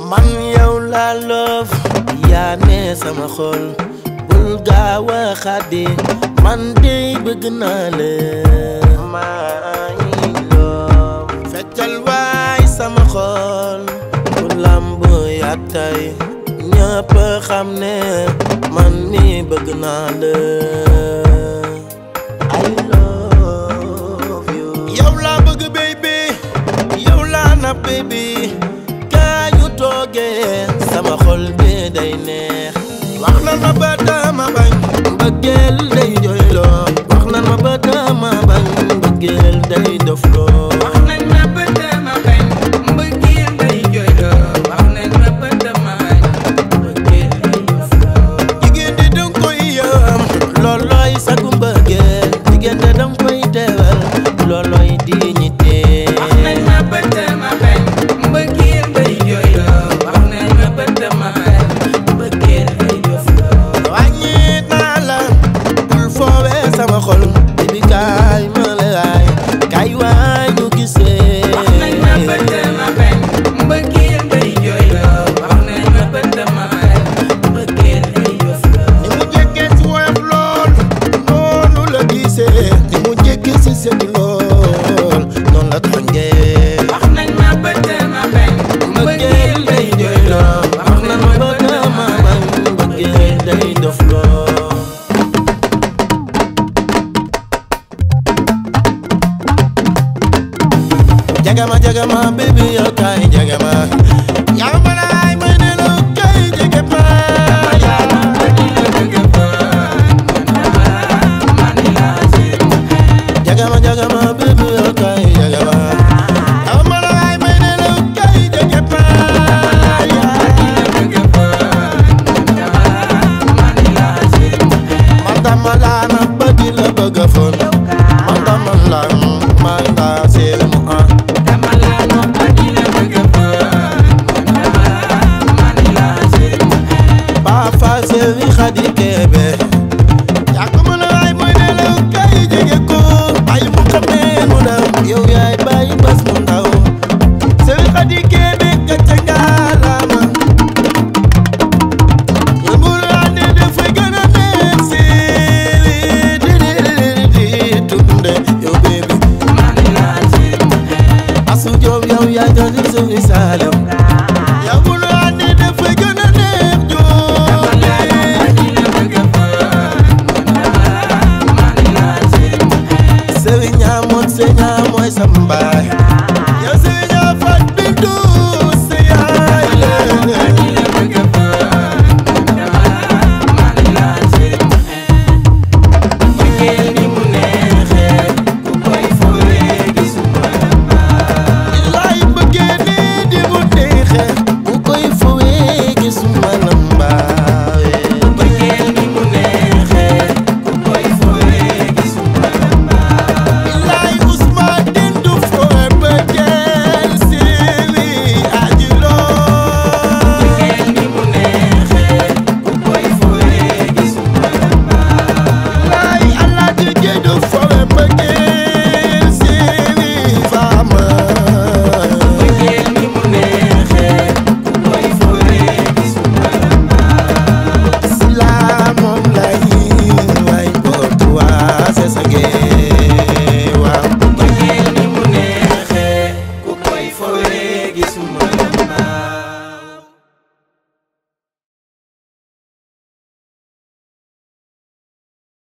man yow laa loof yaa ne sama xol bul gaaw a xaddi man dey bëgg naa la maa ngi loof feccal waay sama xol bu lamb yaa tay ñëpp xam ne man mi bëgg naa la I love you yow laa bëgg baby yow laa na baby kaa ñu toogee sama xol bi day neex wax na ma ba dama bañ mbëggeel day jooyloo wax na ma ba dama bañ mbëggeel day dofloo wax nañ ma bët ma bañ mbëggeel day jooyloo wax nañ ma bët ma bañ mbëggeel day dofloo jigéen di danga koy yëm loolooy sagu mbëggeel jigéen de danga koy teewal loolooy dignité wax nañ ma bët ma bañ mbëggeel day jooyloo wax nañ ma bët ma bañ mbëggeel day dofloo wàññi naa la bul foowee sama xol bi kaay ma lay kaay waay ñu gisee wax nañ ma bët ma bañ mbëggeel day jooyloo wax nañ ma bët ma bañ mbëggeel day dofloo ni mu jékkee si woyof lool noonu la gisee ni mu jékkee si sëñ lool noonu la tàngee wax nañ ma bët ma bañ mbëggeel day jooyloo wax na ma ba dama bañ mbëggeel day dofloo jagama jagama baby yow kay jagama yaa ma laay ma ne la kay jagama jagama jagama baby yow kay jagama yaa ma laay ma ne la kay jagama man dama laa na bëgg la bëgg a fon man dama laa maa ngi laa seel mu ah Ba fa sewi xadi kebe yaa ko mën a waay mooy ne la kay jege ko bàyyi mu xamee mu daw yow yaay bàyyi bas mu ndaw sewi xadi kebe gàcce ngalaama yëmbul ande dafay gën a neex si di di di di tunde yow bébé asu joob yow yaa jooju suñu saalum yëmbul ande dafay gën a neex joob Sëriñ Amoon sëriñ mooy sa mbaay yow sëriñ Afat Bintu sa yaay la